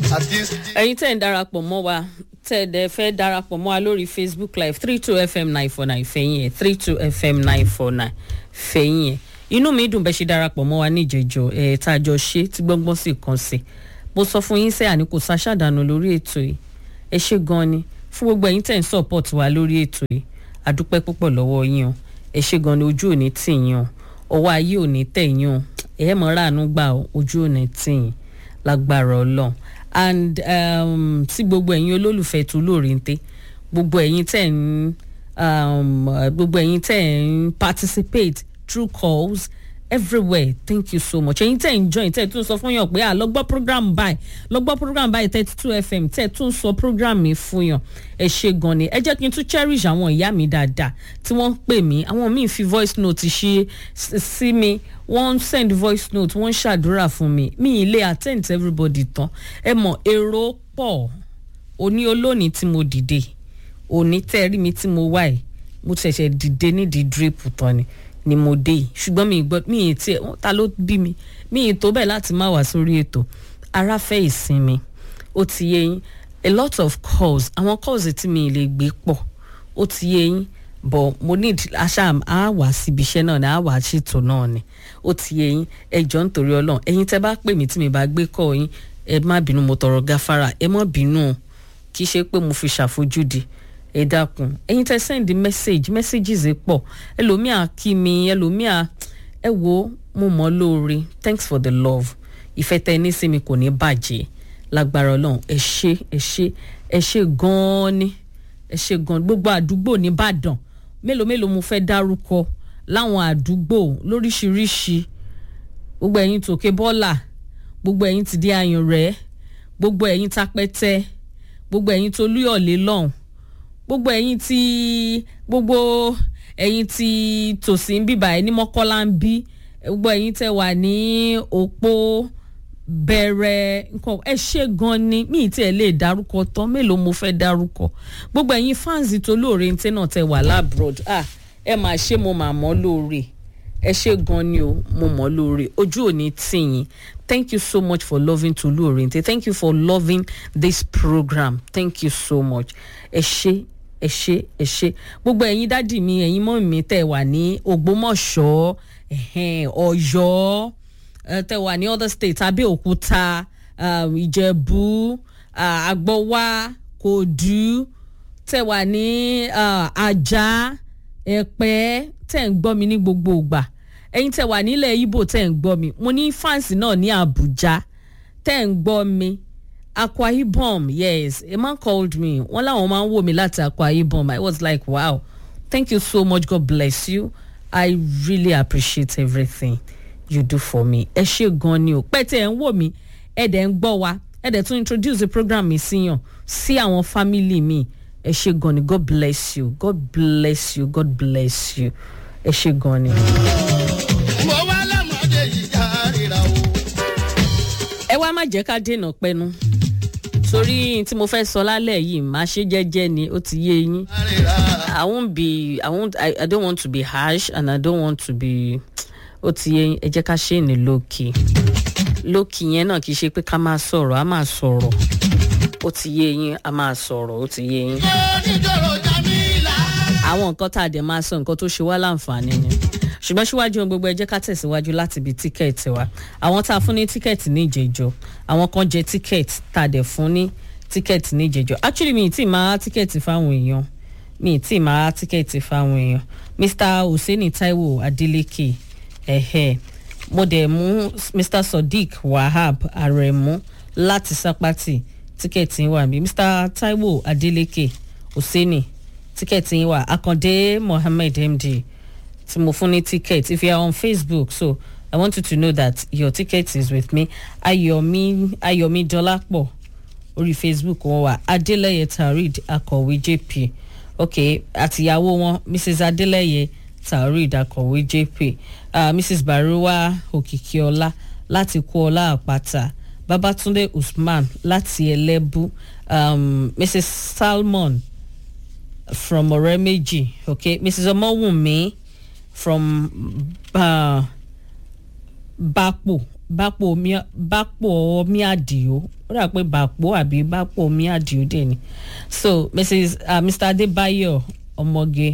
ẹ̀yin tẹ́ ń darapọ̀ mọ́ wa tẹ́ ẹ dẹ̀ fẹ́ darapọ̀ mọ́ wa lórí facebook live three two fm nine four nine fẹ̀yìn ẹ̀ three two fm nine four nine fẹ̀yìn ẹ̀ inú mi dùn bẹ́ẹ̀ ṣe darapọ̀ mọ́ wa níjẹ̀jọ́ ẹ̀ tá a jọ ṣe tí gbọ́ngbọ́n sì kàn sí mo sọ fún yín sẹ́ àní kò sáṣàdánù lórí ètò yìí ẹ ṣe gan ni fún gbogbo ẹ̀yin tẹ́ ń support wa lórí ètò yìí àdúpẹ́ púpọ̀ lọ́wọ́ yín o ẹ ṣe gan ni ojú ò ní tì yín o ọwọ́ ayé ò ní tẹ̀ yín o ẹ̀ mọ̀ ráàánú gbà o ojú ò ní tì yín lágbára ọlọ́run and um, sí gbogbo ẹ̀yin olólùfẹ́ tó lóòrìǹté gbogbo ẹ̀yin tẹ̀ ń um, gbogbo ẹ̀yin tẹ̀ ń participate through calls everywhere thank you so much ẹ̀yin tẹ̀ ń join tẹ̀ tún sọ fún yàn pé à lọ gbọ́ program báyìí lọ gbọ́ program báyìí thirty two fm tẹ̀ tún sọ program mi fún yàn ẹ ṣe gan ni ẹ jẹ́ kí n tún cherish àwọn ìyá mi dáadáa tí wọ́n ń pè mí àwọn míì fi voice note ṣe sí mi wọ́n send voice note wọ́n ṣàdúrà fún mi mi ì lè attend to everybody tán ẹ mọ̀ èrò pọ̀ òní olónìí tí mo dìde òní tẹ́rí mi tí mo wá ẹ̀ mo ṣẹ̀ṣẹ̀ dìde nídìí drip tán ni ni mo dé yìí ṣùgbọ́n mi ì gbọ́ mi ì tiẹ̀ ta ló bí mi mi ì tó bẹ́ẹ̀ láti má wá sórí ètò ara fẹ́ ìsinmi ó ti yé yín a lot of calls àwọn calls tí mi ì lè gbé pọ̀ ó ti yé yín but mo need aṣá a wà síbi iṣẹ́ náà ni a wà ṣètò náà ni ó ti yé yín ẹjọ́ nítorí ọlọ́run ẹ̀yin tẹ́ bá pè mí tí mi bá gbé kọ́ yín ẹ má bínú mo tọrọ gáfárà ẹ má bínú kì í ṣe pé mo fi ṣàfojúdi ẹ dákun ẹ̀yin tẹ́ send message messages pọ̀ ẹlòmíà kí mi ẹlòmíà ẹ wo mo mọ̀ lóore thanks for the love ìfẹ́ tẹ́ ní sí mi kò ní bàjẹ́ lágbára ọlọ́run ẹ ṣe ẹ ṣe ẹ ṣe gan-an ni ẹ ṣe gan-an gbogbo àdúgbò nìbàdàn mélòó mélòó mo fẹ́ dárúkọ láwọn àdúgbò lóríṣiríṣi gbogbo ẹ̀yin tòkè bọ́là gbogbo ẹ̀yin ti di ayùn rẹ̀ gbogbo ẹ̀yin tapẹ́tẹ́ gbogbo ẹ̀yin tó lúyọ̀lé lọ́hùn gbogbo ẹ̀yin tí gbogbo ẹ̀yin tí tòsí ń bíbà ẹ̀ ní mọ́kọ́lá ń bí gbogbo ẹ̀yin tẹ́ wà ní òpó bẹ̀rẹ̀ nǹkan ẹ ṣe gan ni mi tí ẹ lè dárúkọ tán mélòó mo fẹ́ dárúkọ gbogbo ẹ̀yin fáǹsì tó lóore ń tẹ́ náà tẹ́ wà lábroad ah ẹ máa ṣe mo máa mọ́ lóore ẹ ṣe gan ni o mo mọ̀ lóore ojú ò ní tì yín thank you so much for loving Tolu Orente thank you for loving this program thank you so much ẹ ṣe ẹ ṣe ẹ ṣe gbogbo ẹ̀yin dádì mi ẹ̀yin mọ́ mi tẹ́ wà ní Ògbómọ̀ṣọ́ Ọ̀yọ́ tẹ wà ní other states abẹ́òkúta ìjẹ̀bú àgbọ̀wá kòdú tẹ wà ní ajá ẹ̀pẹ́ tẹ̀ ń gbọ́ mi ní gbogbo ìgbà ẹ̀yin tẹ wà nílẹ̀ ibo tẹ̀ ń gbọ́ mi mo ní fáǹsì náà ní àbújá tẹ̀ ń gbọ́ mi akwa ibom yes a man called me wọ́n láwọn máa ń wò mí láti akwa ibom i was like wow thank you so much god bless you i really appreciate everything you do for me ẹ ṣe gan ni o pẹ́ẹ́tẹ́ ẹ̀ ń wò mí ẹ̀ dẹ̀ ń gbọ́ wa ẹ̀ dẹ̀ tún introduce the program mi síyàn sí àwọn family mi ẹ ṣe gan ni god bless you god bless you god bless you ẹ ṣe gan ni. mo wá lọ́mọdé yìí járìíra o. ẹ wá má jẹ́ ká dènà pẹ́nu torí tí mo fẹ́ sọ lálẹ́ yìí má ṣe jẹ́jẹ́ ni ó ti yé yín járìíra. i won't be i won't i, I don't want to be harsh and i don't want to be ó ti yẹ ẹ jẹ́ ká ṣe ní lókì lókì yẹn náà kì í ṣe pé ká máa sọ̀rọ̀ á máa sọ̀rọ̀ ó ti yé yín á máa sọ̀rọ̀ ó ti yé yín. oníjòrò jamila. àwọn nǹkan tá a dẹ̀ máa sọ nǹkan tó ṣe wá láǹfààní ni ṣùgbọ́n síwájú ohun gbogbo ẹ jẹ́ ká tẹ̀síwájú láti ibi tíkẹ́ẹ̀tì wa àwọn tá a fún ní tíkẹ́ẹ̀tì ní ìjẹ́jọ́ àwọn kan jẹ tíkẹ́ẹ̀tì tá a dẹ̀ fún ní tíkẹ́ẹ̀tì ní ìjẹ́jọ́ actually mi ì tí ì máa tíkẹ́ẹ̀tì fáwọn èèyàn mi ì tí ì máa tíkẹ́ẹ̀tì fáwọn èèyàn Mr. Hussaini Taiwo Adeleke ẹ̀hẹ́ mo dẹ̀ mú mr sodiq wahab aremu láti sápátì tíkẹ́ẹ̀tì wà mí mr taiwo adeleke hussaini tíkẹ́ẹ̀tì wà akande mohammed md tí mo fún ní ticket if you are on facebook so i want you to know that your ticket is with me ayomi ayomi dọlápọ̀ orí facebook wọn wà adeleye tarid akọ̀wé jp ok àtìyàwó wọn mrs adeleye tarid akọ̀wé jp uh, mrs baruwa òkìkíọlá láti kúọlá àpáta babatunde usman láti ẹlẹ́bù um, mrs salmon from ọ̀rẹ́méjì okay mrs ọmọwùnmí from uh, bápò bápò mi- bápò mi àdìo ó dà pé bápò àbí bápò mi àdìo dé ni so mrs uh, mr adébáyọ̀ ọmọge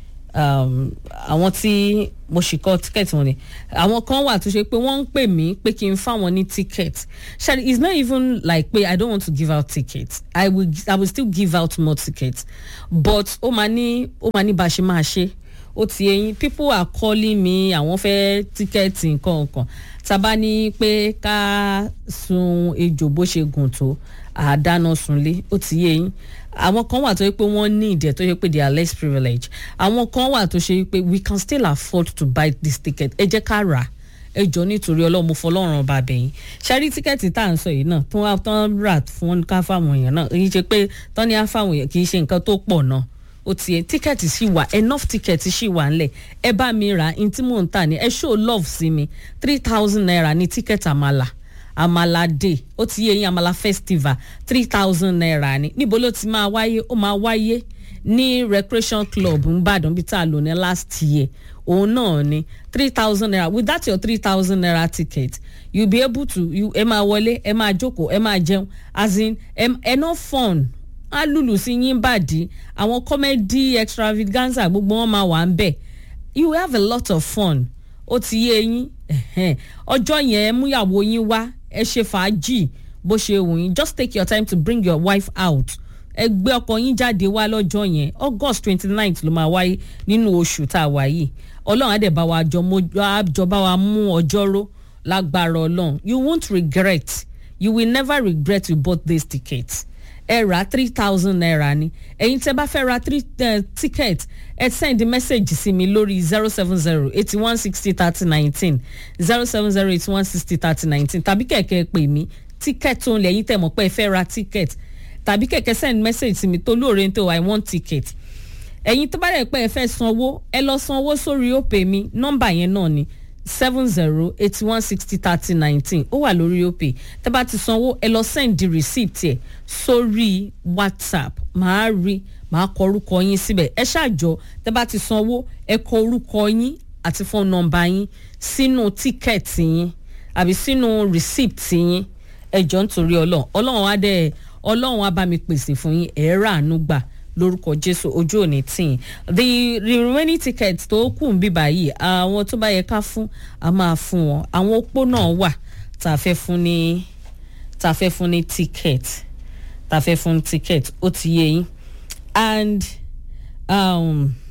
um, àwọn tí mo sì kọ tíkẹ́ẹ̀tì wọn ni àwọn kan wà tó ṣe pé wọ́n ń pè mí pé kí n fáwọn ní tíkẹ́ẹ̀tì ṣáà it's not even like pé i don't want to give out tickets i will i will still give out more tickets but ó máa ní ó máa ní bá a ṣe máa ṣe ó ti eyín people are calling me àwọn fẹ́ tíkẹ́ẹ̀tì nǹkan nǹkan tábà ní pé ká sun ejò bó ṣe gùn tó àdáná sunlé ó ti yé yín àwọn kan wà tó yẹ pé wọ́n ní ìdẹ̀ tó yẹ pé they are less privileged àwọn kan wà tó ṣe pé we can still afford to buy this ticket ẹ jẹ́ ká rà á ẹ jọ nítorí ọlọ́run mo fọlọ́run ọba bẹ̀yìn ṣẹ́rí tíkẹ́ẹ̀tì tá à ń sọ yìí náà tó wá tán rà fún ká fáwọn èèyàn náà èyí ṣe pé tán ní á fáwọn èèyàn kì í ṣe nǹkan tó pọ̀ náà ó ti yẹ tíkẹ́ẹ̀tì sì wà enough tíkẹ́ẹ̀tì sì wà ńlẹ̀ ẹ bá mi rà ní tí mò ń tà ní ẹ show love sí mi three thousand naira ní tíkẹ́ẹ̀tì àmàlà àmàlà day ó ti yẹ yín àmàlà festival three thousand naira ni níbo ló ti máa wáyé ó máa wáyé ní recreation club nìbàdàn bíi tá a lò ní last year òun náà ni three thousand naira with that your three thousand naira ticket you be able to you ẹ máa wọlé ẹ máa jókòó ẹ máa jẹun as in ẹ ẹ no fun á lùlù sí yín bàdí àwọn comedy extravaganza gbogbo wọn máa wà ń bẹ̀ you have a lot of fun ó ti yé yín ẹ̀hẹ́n. ọjọ́ yẹn múyàwó yín wá ẹ ṣe fàájì bó ṣe wù yín just take your time to bring your wife out ẹ gbé ọkọ yín jáde wá lọ́jọ́ yẹn august twenty ninth ló máa wáyé nínú oṣù tá a wà yìí ọlọ́run á dẹ̀ bá wa jọ mọ́ àjọ bá wa mú ọjọ́ ró lágbára ọlọ́run you won't regret you will never regret you bought this ticket ẹ ra three thousand naira ni ẹ̀yin tẹ́ bá fẹ́ ra three uh, ticket ẹ send message sí mi lórí zero seven zero eighty one sixty thirty nineteen zero seven zero eighty one sixty thirty nineteen tàbí kẹ̀kẹ́ pè mí ticket tó ń lẹ̀ ẹ̀yin tẹ́ mọ̀ pé ẹ fẹ́ ra ticket tàbí kẹ̀kẹ́ send message sí mi tó lóore tó i want ticket ẹ̀yin tó bá rẹ̀ pé ẹ fẹ́ sanwó ẹ lọ sanwó sórí òpè mi nọ́mbà yẹn náà ni seven zero eighty one sixty thirty nineteen ó wà lórí òpè tẹ́ bá ti sanwó ẹ lọ send the receipt ẹ̀ sórí whatsapp màá rí màá kọ orúkọ yín síbẹ̀ ẹ ṣàjọ tẹ́ bá ti sanwó ẹ kọ orúkọ yín àti phone number yín sínú tíkẹ́ẹ̀tì yín àbí sínú receipt yín ẹ jọ nítorí ọlọ́run ọlọ́run á dẹ̀ ọlọ́run á bá mi pèsè fún yín ẹ̀ rà àánú gbà lórúkọ jésù ojú òní tìǹ the the remaining tickets tó kù ń bíbá yìí àwọn tó bá yẹ ká fún a máa fún wọn àwọn opó náà wà tá a fẹ́ fún ní tá a fẹ́ fún ní ticket tá a fẹ́ fún ticket ó ti yé yín and um,